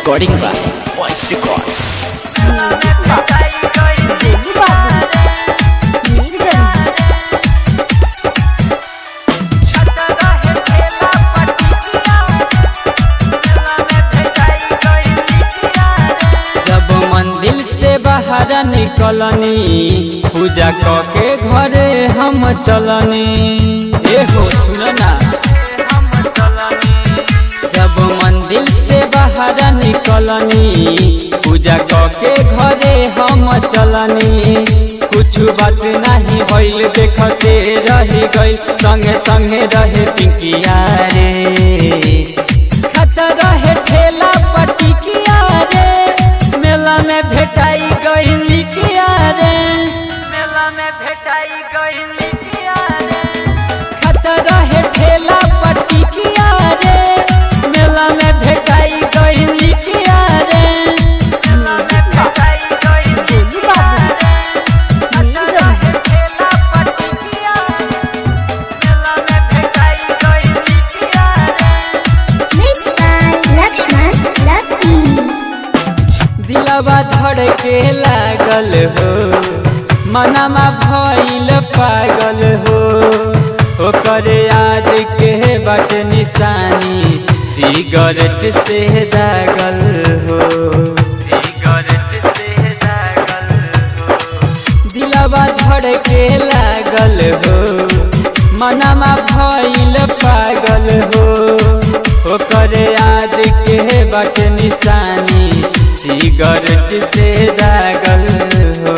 recording by Voice Records. जब मंदिर से बाहर निकलनी पूजा क के घरे हम चलनी ए हो सुन ना जब मंदिर से बाहर निकलनी पूजा क के घरे हम चलनी कुछ बात नहीं भइल देखते रही गई संगे संगे रहे पिंकिया रे खतर रहे ठेला पटिकिया रे मेला में भेटाई गई किया रे मेला में भेटाई गई किया रे खतर रहे ठेला पटिकिया रे मेला में भेटाई गई किया रे मेला में भेटाई गई किया रे खतर रहे ठेला पटिकिया मेला में भेटाई गई किया रे Mixed by Lakshman Lucky. दिलवा धड़के लागल हो मनमा भइल पागल हो ओकर याद के बट निशानी सिगरेट से दागल हो सिगरेट से दागल हो दिलवा धड़के लागल हो मनमा भइल पागल हो ओकर याद के बट निशानी सिगरेट से दागल हो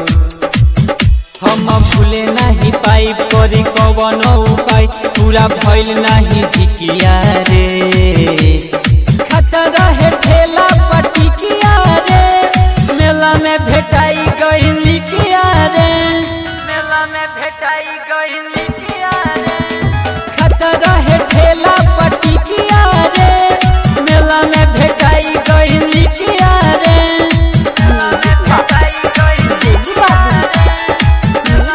हम भूले नहीं पाई करी कवन उपाय पूरा भइल नहीं झिकिया रे खतर है ठेला पटिकिया रे मेला में भेटाई गई किया रे मेला में भेटाई गई किया रे खतर है ठेला पटिकिया रे मेला में भेटाई गई किया रे मेला में भेटाई गई किया रे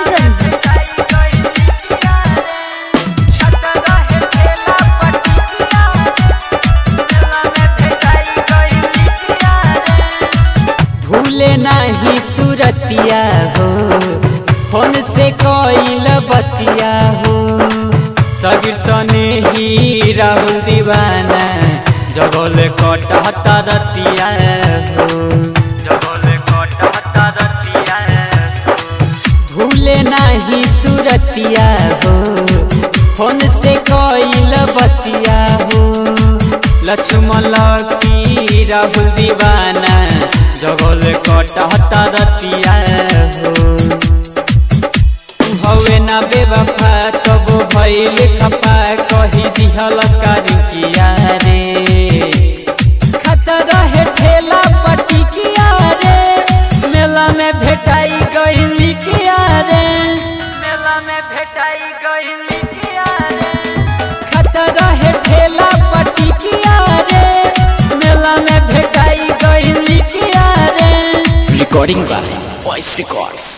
भूले नहीं सुरतिया हो फोन से कोइल बतिया हो सबीर सने ही राहुल दीवाना जगल कटहता रतिया हो जगल कटहता रतिया भूले नहीं सुरतिया हो फोन से कोइल बतिया हो लक्ष्मण की राहुल दीवाना जगल कटहता रतिया हो हवे ना बेवफा तब भइल खपा कही दिहलस किया रे खतर है ठेला पटिकिया रे मेला में भेटाई गई किया रे मेला में भेटाई गई किया रे खतर है ठेला पटिकिया रे मेला में भेटाई गई किया रे Recording by Voice Records.